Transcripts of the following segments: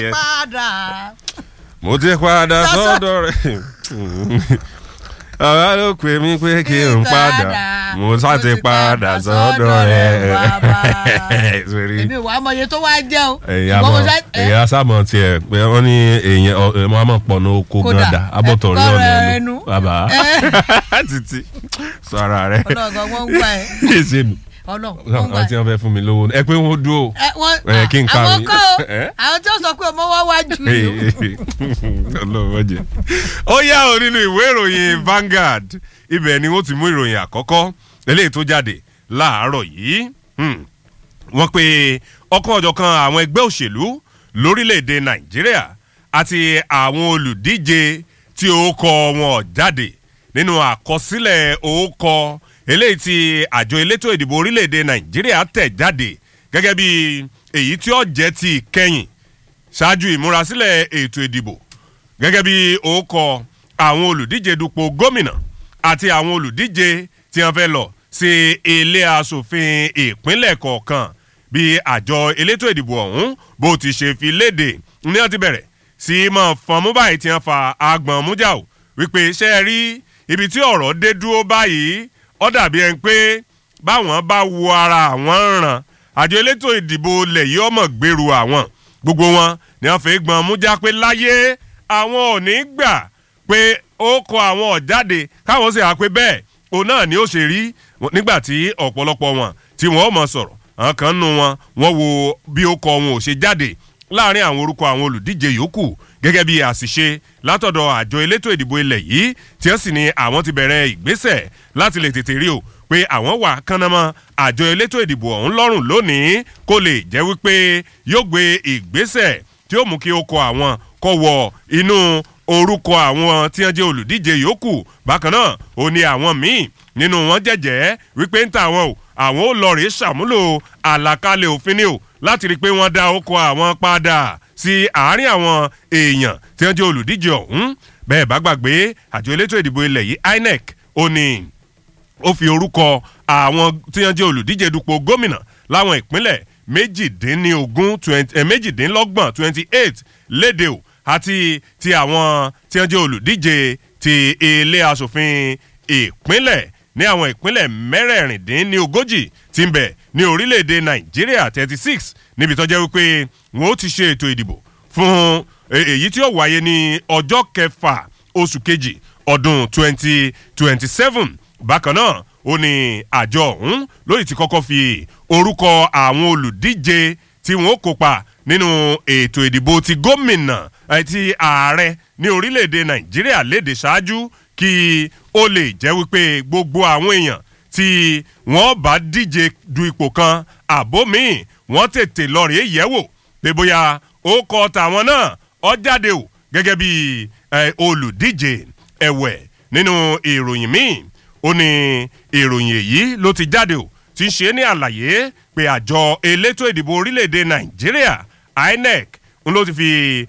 padà. mo ti padà sọ́dọ̀ rẹ̀ ọ̀rọ̀ ló pè mí pé kí n padà mo sá ti padà sọ́dọ̀ rẹ̀. Sórí èmi wàá mọ iye tó wá jẹ́ o. èyí Ṣùgbọ́n mo àmọ́ sá- ẹ, èyí àsàmọ̀ tiẹ̀ pé wọ́n ní èèyàn ọ̀ ẹ̀ máa pọ̀ ní oko Kódà, gàdá abọ́tọ̀ rí ẹ, ọ̀nà kọ́ra ẹnu ẹnu. bàbá ẹ. títí sọ ara rẹ̀ ọlọ́ọ̀gá wọ́n ń gbà ẹ́ ṣé mi ọlọ́ọ̀ wọ́n ń gbà àwọn tí ẹ́. wọ́n fẹ́ fún mi lówó ẹ pé wọ́n dúró ẹ wọ́n ẹ, kí n ka àwọn mi. kọ́ o Ẹ? àwọn tí ó sọ pé ọmọ wa wájú ni o. ọlọ́wọ́ jẹ. ó yá o nínú ìwé ìròyìn Vanguard ibẹ̀ ni wọ́n ti mú ìròyìn àkọ́kọ́ eléyìí tó jáde láàárọ̀ yìí Hmm. wọ́n pe ọ̀kan ọ̀jọ̀kan àwọn ẹgbẹ́ òṣèlú lórílẹ̀‐èdè Nàìjíríà àti àwọn olùdíje tí orúkọ wọn ò jáde nínú àkọsílẹ̀ orúkọ eléyìí tí àjọ elétò ìdìbò orílẹ̀‐èdè Nàìjíríà tẹ̀ jáde gẹ́gẹ́ bí èyí tí ó jẹ́ ti ìkẹyìn ṣáájú ìmúrasílẹ̀ ètò ìdìbò gẹ́gẹ́ bí orúkọ àwọn olùdíje dupò gómìnà àti àwọn olùdíje tí wọ́n fẹ́ lọ sí ilé asòfin ìpínlẹ̀ kọ̀ọ̀kan bí àjọ elétò ìdìbò ọ̀hún bó ti ṣe fi léde ní wọ́n ti bẹ̀rẹ̀ sí í mọ̀ fọ́n mú báyìí tí wọ́n fa agbọ̀n mújà o wípé ṣé ẹ rí ibi tí ọ̀rọ̀ dé dúró báyìí ó dàbí ẹni pé báwọn bá wo ara àwọn ràn àjọ elétò ìdìbò lẹ̀ yìí ọmọ gbèrú àwọn gbogbo wọn ni wọ́n fi gbọ́n mújà pé láyé àwọn ò ní gbà pé ó kọ àwọn ọ̀jáde káwọn sì há pé bẹ́ẹ̀ òun náà ni ó ṣe rí nígbà tí ọ̀pọ̀lọpọ̀ wọn tí wọ́n mọ̀ sọ̀rọ̀ àwọn kan nù wọn wọ́n wo bí ó kọ wọn ò ṣe jáde láàrin àwọn orúkọ àwọn olùdíje yòókù gẹ́gẹ́ bí àṣìṣe látọ̀dọ̀ àjọ elétò ìdìbò ilẹ̀ yìí tí wọ́n sì ní àwọn ti bẹ̀rẹ̀ ìgbésẹ̀ láti lè tètè rí o pé àwọn wà kánnamọ́ àjọ elétò ìdìbò ọ̀hún lọ́rùn lónìí kó lè jẹ́ wípé yóò gbé ìgbésẹ̀ tí ó mú kí ó kọ àwọn kọ wọ inú orúkọ àwọn tí wọ́n jẹ́ olùdíje yòókù bákan náà ó ní àwọn míì nínú wọn jẹ́jẹ́ wípé ń ta àwọn o àwọn ò lọ rèé ṣàmúlò àlàkalẹ̀ òfin ni o láti rí i pé wọ́n dá ọkọ̀ àwọn padà sí àárín àwọn èèyàn tí wọ́n jẹ́ olùdíje ọ̀hún bẹ́ẹ̀ bá gbàgbé àjọ elétò ìdìbò ilẹ̀ yìí INEC ó ní ó fi orúkọ àwọn tí wọ́n jẹ́ olùdíje dupò gómìnà láwọn ìpínlẹ̀ méjìdínlógún twenty eh, méjìdínlọ́gbọ̀n twenty eight léde o àti ti àwọn tí wọ́n jẹ́ olùdíje ti ilé asòfin ìpínlẹ̀ ní àwọn ìpínlẹ̀ mẹ́rẹ̀ẹ̀rìndínlógójì tí ń bẹ ní orílẹ̀-èdè nàìjíríà thirty six níbi tó jẹ́ wípé wọ́n ó ti ṣe ètò ìdìbò fún eh, èyí tí ó wáyé ní ọjọ́ kẹfà oṣù kejì ọdún twenty twenty seven bákan náà ó ní àjọ ọ̀hún lóyìí ti kọ́kọ́ fi orúkọ àwọn olùdíje tí wọ́n ó kópa nínú ètò ìdìbò ti gómìnà àti ààrẹ ní orílẹ̀-èdè nàìjíríà léde ṣáájú kí ó lè jẹ́ wípé gbogbo àwọn èèyàn tí wọ́n bá díje du ipò kan àbó míì wọ́n tètè lọ rèé yẹ̀wò pé bóyá ó kọ tàwọn náà ó jáde o gẹ́gẹ́ bí eh, olùdíje ẹ̀wẹ̀ nínú ìròyìn míì ó ní ìròyìn èyí ló ti jáde o ti ṣe ní àlàyé pé àjọ elétò ìdìbò orílẹ̀-èdè nàìjíríà INEC ń ló ti fi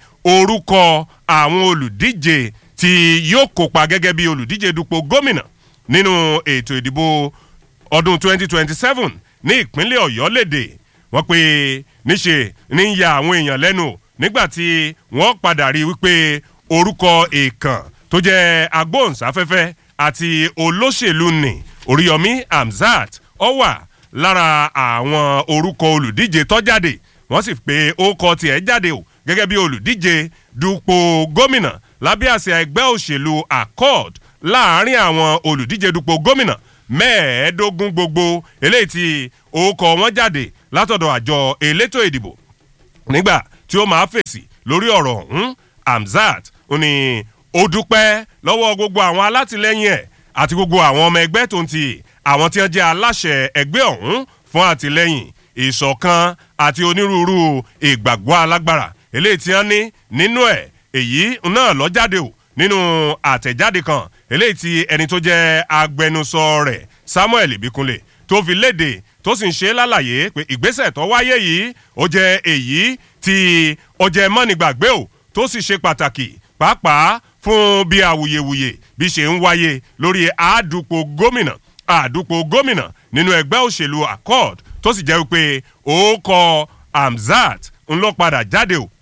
orúkọ àwọn olùdíje tí yóò kópa gẹ́gẹ́ bí olùdíje dupò gómìnà nínú ètò ìdìbò ọdún 2027 ní ìpínlẹ̀ ọ̀yọ́ léde wọ́n pé níṣe ní ya àwọn èèyàn lẹ́nu nígbà tí wọ́n padà rí wípé orúkọ èèkàn tó jẹ́ agbóhùnsáfẹ́fẹ́ àti olóṣèlú ni oríyọmí hamzat ó wà lára àwọn orúkọ olùdíje tó jáde wọ́n sì pé ó kọ tiẹ̀ jáde o gẹ́gẹ́ bí olùdíje dupò gómìnà lábẹ́ àsíá ẹgbẹ́ òṣèlú accord láàárín àwọn olùdíje dupò gómìnà mẹ́ẹ̀ẹ́dógún gbogbo eléyìí tí orúkọ wọn jáde látọ̀dọ̀ àjọ elétò ìdìbò nígbà tí ó máa fèsì lórí ọ̀rọ̀ ọ̀hún hamzat ó ní ó dúpẹ́ lọ́wọ́ gbogbo àwọn alátìlẹ́yìn ẹ̀ àti gbogbo àwọn ọmọ ẹgbẹ́ tó ń ti àwọn tí wọ́n jẹ́ aláṣẹ ẹgbẹ́ ọ̀hún fún àtìlẹ́yìn ìṣọ̀kan àti onírúurú ìgbàgbọ́ alágbára eléyìí tí wọ́n ní nínú ẹ̀ èyí náà ló jáde o nínú àtẹ̀jáde kan eléyìí tí ẹni tó jẹ́ agbẹnusọ rẹ̀ samuel ibikunle tó fi léde tó sì ń ṣe lálàyé pé ìgbésẹ̀ tó wáyé yìí ó jẹ́ èyí tí ó jẹ́ mọ́nìgbàgbé o tó sì ṣe pàtàkì pàápàá fún bí awuyewuye bí ṣe ń wáyé lórí àádúpọ̀ gómìnà àdúpọ̀ gómìnà nínú ẹgbẹ́ òṣèlú accord tó sì jẹ́ wípé ó kọ hamzat ń lọ padà jáde o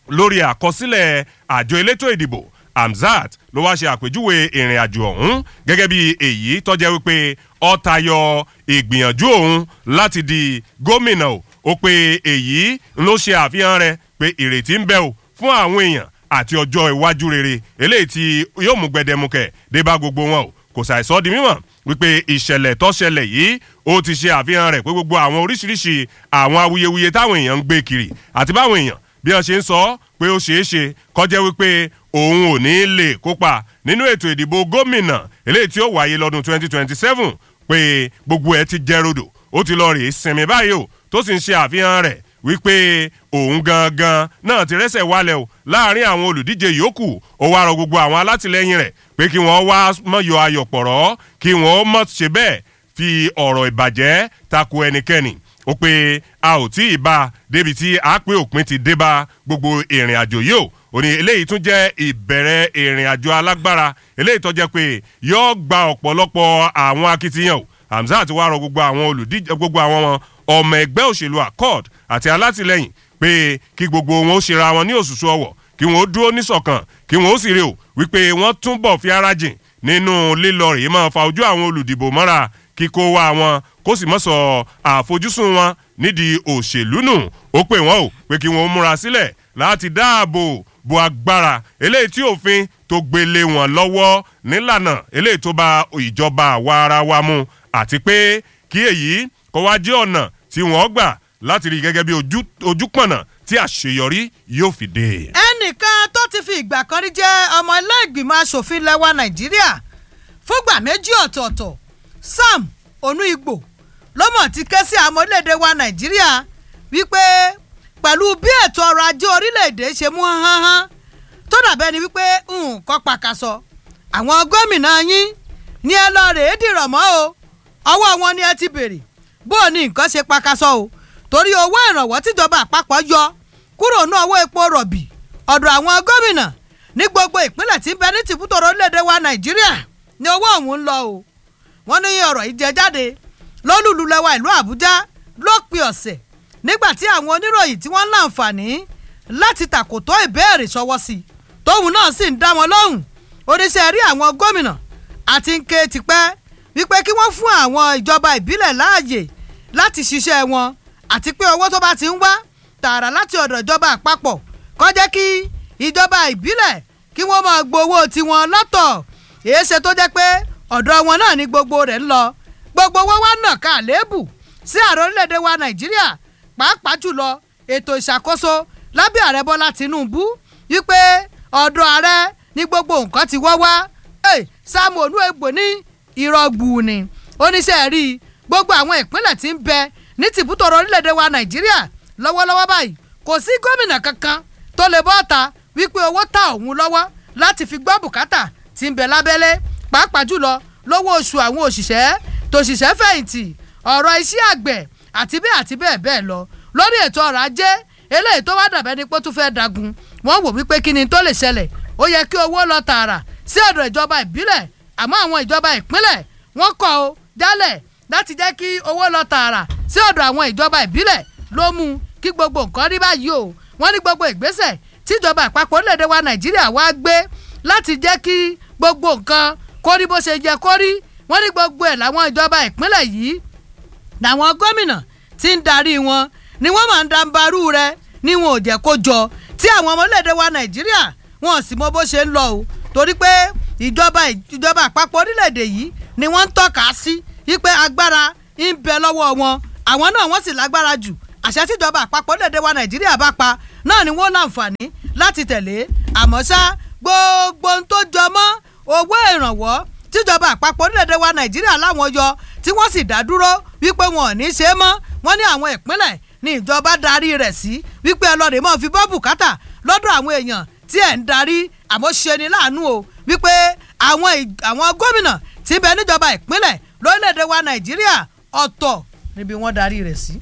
lórí àkọsílẹ̀ àjọ elétò ìdìbò Hamzat ló wá ṣe àpèjúwe ìrìn àjò ọ̀hún gẹ́gẹ́ bí èyí tó jẹ́ wípé ó tayọ ìgbìyànjú òun láti di gómìnà o ó pé èyí ló ṣe àfihàn rẹ̀ pé ìrètí ń bẹ o fún àwọn èèyàn àti ọjọ́ iwájú rere eléyìí tí yóò mú gbẹdẹmukẹ dé bá gbogbo wọn o kò ṣàìsọ di mímọ̀ wípé ìṣẹ̀lẹ̀ tó ṣẹlẹ̀ yìí ó ti ṣe àfihàn rẹ̀ pé gbogbo àwọn oríṣiríṣi àwọn awuyewuye táwọn èèyàn ń gbé kiri àti báwọn èèyàn bí wọ́n ṣe ń sọ pé ó ṣeé ṣe kọjá wípé òun ò ní lè kópa nínú ètò ìdìbò gómìnà eléyìí tí ó wáyé lọ́dún 2027 pé gbogbo ẹ̀ ti jẹ́ rodò ó ti lọ rèé sinmi báyìí o tó sì ń ṣe àfihàn rẹ̀ wípé òun gangan náà ti rẹ́sẹ̀ wálẹ̀ o láàrin àwọn olùdíje yòókù ó wá rọ gbogbo àwọn alátìlẹyìn rẹ̀ pé kí wọ́n wá mọ̀yọ ayọ̀ pọ̀rọ̀ kí wọ́n mọ̀ ṣe bẹ́ẹ̀ fi ọ̀rọ̀ ìbàjẹ́ tako ẹnikẹ́ni ó pé a ò tí ì bá a débi tí a pé òpin ti dé bá gbogbo ìrìn àjò yìí o ò ní eléyìí tún jẹ́ ìbẹ̀rẹ̀ ìrìn àjò alágbára eléyìí tó jẹ́ pé yóò gba ọ̀pọ̀lọpọ̀ àwọn akitiyan o Hamzat wá rọ gbogbo àwọn olùdíje gbogbo àwọn ọmọ ẹgbẹ́ òṣèlú accord àti alátìlẹyìn pé kí gbogbo wọn ó ṣera wọn ní òṣùṣù ọwọ̀ kí wọn ó dúró níṣọ̀kan kí wọn ó sì rí o wípé wọ́n túbọ̀ fi ara jìn nínú lílọ rèé máa fa ojú àwọn olùdìbò mọ́ra kíkó wá wọn kó sì mọ́ sọ àfojúsùn wọn nídìí òṣèlú nù ó pè wọ́n o pé kí wọ́n ó múra sílẹ̀ láti dáàbò bo agbára eléyìí tí òfin tó gbélé wọn lọ́wọ́ nílànà eléyìí tó bá ìjọba àwa ara wa mu àti pé kí èyí kó wá jẹ́ ọ̀nà tí wọ́n gbà láti rí gẹ́gẹ́ bí ojúpọ̀nà tí àṣeyọrí yóò fi dé. ẹnìkan tó ti fi ìgbà kan rí jẹ́ ọmọ ilé ìgbìmọ̀ asòfin lẹ́wà nàìjíríà fúngbà méjì ọ̀tọ̀ọ̀tọ̀ sam onuigbo ló mọ̀ ti ké sí àwọn orílẹ̀-èdè wa nàìjíríà wípé pẹ̀lú bí ètò ọrọ̀ ajé orílẹ̀-èdè ṣe mú hánhán tó dàbẹ́ ni wípé nǹkan pàkàṣọ àwọn gómìnà yín ní ẹ lọ rèé dìrọ̀ mọ́ o ọwọ́ wọn ni ẹ ti bèrè bó o ní nǹkan ṣe pàkàṣọ o torí owó ìrànwọ́ tíjọba àpapọ̀ yọ kúrò ní owó epo rọ̀bì ọ̀dọ̀ àwọn gómìnà ní gbogbo ìpínlẹ̀ tí ń bẹ ní tìbútòrò orílẹ̀-èdè wa nàìjíríà ní owó ọ̀hún ń lọ o wọ́n ní ọ̀rọ̀ yìí jẹ jáde lólùlù lẹ́wà ìlú àbújá lópin ọ̀sẹ̀ nígbà tí àwọn oníròyìn tí wọ́n ń láǹfààní láti tàkòtò ìbéèrè sọwọ́ sí i tóun náà sì ń dá wọn lóhùn oníṣẹ́ rí àwọn gómìnà àti ń ké tipẹ́ wípé kí wọ́n fún àwọn ìjọba ìbílẹ̀ láàyè láti ṣiṣẹ́ wọn àti pé owó tó bá ti ń wá tààrà láti ọ̀dọ̀ ìjọba àpapọ̀ kó jẹ́ kí ìjọba ìbílẹ̀ kí wọ́n máa gbowó tiwọn lọ́tọ̀ èé ṣe tó jẹ́ pé ọ̀dọ̀ wọn náà ni gbogbo rẹ̀ ń lọ gbogbo wọn wá nà ká lébù sí ààrẹ orílẹ̀-èdè wa nàìjíríà pàápàá jùlọ ètò ìṣàkóso lábẹ́ ààrẹ bọ́lá tìǹbù wípé ọ̀dọ̀ ààrẹ ní gbogbo nǹkan ti wọ́ wá sáàmù olúwègbò ní ìrọ̀gbù ni oníṣẹ́ rí gbogbo àwọn ìpínlẹ̀ tí ń bẹ ní tìbútọ̀rọ̀ orílẹ̀-èdè wa nàìjíríà lọ́wọ́lọ́wọ́ báyìí kò sí gómìnà kankan tó lè bọ́ ọ̀ta wípé owó ta òun lọ́wọ́ láti fi gbọ́ bùkátà tí ń bẹ lábẹ́lé pàápàá jùlọ lówó oṣù àwọn òṣìṣẹ́ tòṣìṣẹ́ fẹ̀yìntì ọ̀rọ̀ iṣẹ́ àgbẹ̀ àti bẹ́ẹ̀ àti bẹ́ẹ̀ bẹ́ẹ̀ lọ lórí ètò ọrọ̀ ajé eléyìí tó wá dàbẹ́ ni pé tó fẹ́ dagun wọ́n wò wípé kí ni tó lè ṣẹlẹ̀ ó yẹ kí owó lọ tààrà sí ọ̀dọ̀ ìjọba ìbílẹ̀ àmọ́ àwọn ìjọba ìpínlẹ̀ wọ́n kọ̀ ó jálẹ̀ láti jẹ́ kí owó lọ tààrà sí ọ̀dọ̀ àwọn ìjọba ìbílẹ̀ ló mú kí gbogbo nǹkan rí báyìí o wọ́n ní gbogbo ìgbésẹ̀ tíjọba àpapọ̀ orílẹ̀-èdè wa nàìjíríà wá gbé láti jẹ́ kí gbogbo nǹkan kó rí bó ṣe yẹ kó rí wọ́n ní gbogbo ẹ̀ làwọn ìjọba ìpínlẹ̀ yìí làwọn gómìnà tí ń darí wọn ni wọ́n máa ń dambarú rẹ ni wọn ò jẹ́ kó jọ tí àwọn ọmọ orílẹ̀-èdè wa nàìjíríà wọn ò sì mọ bó ṣe ń lọ o torí pé ìjọba ìjọba àpapọ̀ orílẹ̀-èdè yìí ni wọ́n ń tọ́ka sí wípé agbára ń bẹ lọ́wọ́ wọn àwọn náà wọ́n sì lágbára jù àṣẹ tíjọba àpapọ̀ orílẹ̀-èdè wa nàìjíríà bá pa náà ni wọ́n láǹfààní láti tẹ̀lé àmọ́ ṣá gbogbo ohun tó jọ mọ́ owó ìrànwọ́ tíjọba àpapọ̀ orílẹ̀-èdè wa nàìjíríà láwọn yọ tí wọ́n sì dá dúró wípé wọn ò ní ṣe é mọ́ wọ́n ní àwọn ìpínlẹ̀ ní ìjọba darí rẹ̀ sí wípé ẹlọ́rìí mọ́ fi bọ́ bùkátà lọ́dọ̀ àwọn èèyàn tí ẹ̀ ń darí àmọ́ ṣe ni láàánú o wípé àwọn àwọn gómìnà tí ń bẹ níjọba ìpínlẹ̀ lórílẹ̀‐èdè wa nàìjíríà ọ̀tọ̀ níbi wọ́n darí rẹ̀ sí.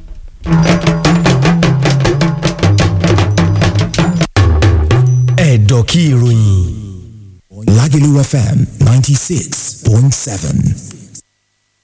ẹ̀dọ̀ kí ìròyìn Lagelu FM ninety six point seven.